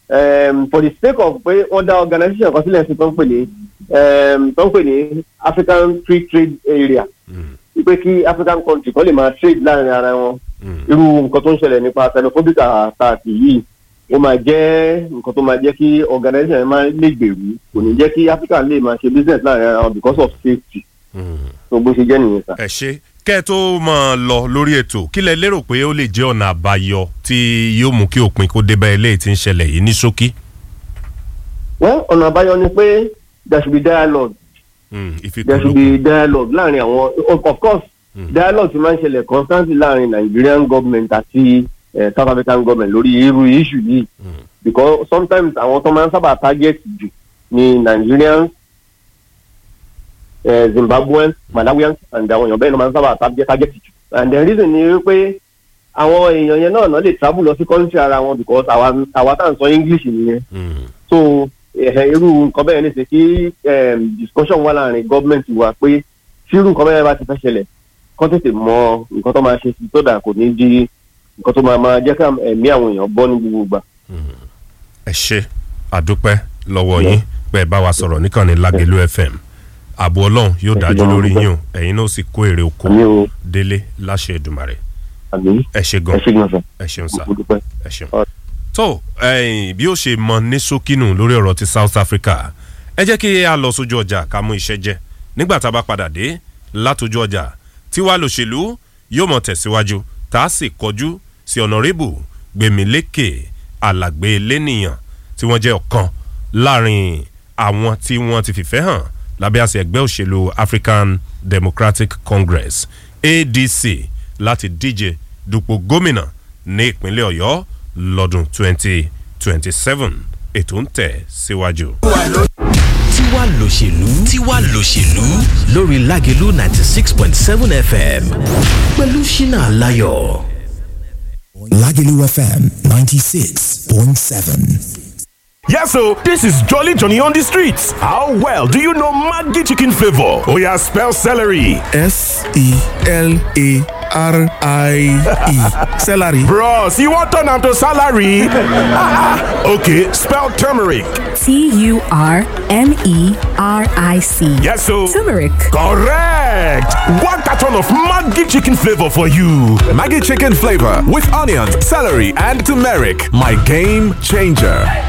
um, for the sake of pé wọ́n dá organisation kan sílẹ̀ sí tó ń pè ní um, tó ń pè ní African Free Trade Area wípé kí African country kan lè máa trade láàrin ara wọn irú nǹkan tó ń ṣẹlẹ̀ nípa xenophobic attack yìí ó máa jẹ́ nǹkan tó máa jẹ́ kí organisation yẹn máa lè gbèrú kò ní jẹ́ kí Africa lè máa ṣe business láàrin ara wọn because of safety tó bó ṣe jẹ́ nìyẹn sá. ẹ ṣe kẹ́ ẹ tó máa lọ lórí ètò kí lẹ lérò pé ó lè jẹ́ ọ̀nà àbáyọ tí yóò mú kí òpin kó dé bá eléyìí tí ń ṣẹlẹ̀ yìí ní ṣókí. well ọ̀nà àbáyọ ni pé there should be dialogue Mm, there should ìfikùnlukùn be dialogue láàrin àwọn of of course dialogue ti máa ń ṣẹlẹ̀ constantly láàrin Nigerian government àti eh, South African government lórí irú issue yìí because sometimes àwọn tó máa ń sábà target jù ni Nigerians eh, Zimbabweans Malawians and àwọn èèyàn bẹ́ẹ̀ ló máa ń sábà target target jù and the reason ni wípé àwọn èèyàn yẹn náà náà lè travel lọ sí country ara wọn because àwa àwa tá à ń sọ English nìyẹn Mm, so ẹ̀hẹ̀ irú nǹkan bẹ́ẹ̀ ní ṣe kí em, discussion wà láàrin gọ́ọ̀mẹ̀ntì wa pé tí irú nǹkan bẹ́ẹ̀ bá ti fẹ́ ṣẹlẹ̀ kọ́ tètè mọ nǹkan tó máa ṣe sí tó dà kò ní di nǹkan tó máa máa jẹ́ ká ẹ̀mí àwọn èèyàn bọ́ ní gbogbo ìgbà. ẹ ṣe àdúpẹ́ lọ́wọ́ yín pé ẹ bá wa sọ̀rọ̀ níkànnì Lágelú FM ààbò ọlọ́run yóò Ẹ ṣé dájú gan-an, lórí dúpẹ́. yín o ẹ̀yin náà sì kó èrè oko àmì o délé láṣẹ Èdùmàrè àmì ẹ ṣe ẹ gan ṣe gbọ́n sọ ẹ ṣeun sá mo dúpẹ́. ẹ ṣeun. Ọ- tó ẹ̀yin bí ó ṣe mọ ní ṣókínù lórí ọ̀rọ̀ ti South Africa ẹ jẹ́ kí a lọ sójú ọjà ká mú iṣẹ́ jẹ nígbà tá a bá padà dé látòjú ọjà tí wàá lòṣèlú yóò mọ̀ tẹ̀síwájú tá a sì kọjú sí ọ̀nàrẹ́bù gbèmílékè alàgbé lẹ́nìyàn tí wọ́n jẹ́ ọ̀kan láàrin àwọn tí wọ́n ti fìfẹ́ hàn lábẹ́ àṣẹ ẹgbẹ́ òṣèlú African Democratic Congress ADC láti díje dupò gómìnà ní ìpínlẹ̀ Ọ̀yọ́ lọ́dún 2027 ètò ń tẹ̀ síwájú. tiwa lòṣèlú tiwa lòṣèlú lórí Lágelú ninety six point seven FM pẹ̀lú Ṣínà Aláyọ̀. Lagelu FM 96.7. Yes, so this is Jolly Johnny on the streets. How well do you know Maggi chicken flavor? Oh yeah, spell celery. S E L A R I E. Celery. Bros, you want turn am to salary? okay, spell turmeric. T U R M E R I C. Yes, so Turmeric. correct. One carton of Maggi chicken flavor for you. Maggie chicken flavor with onions, celery, and turmeric. My game changer.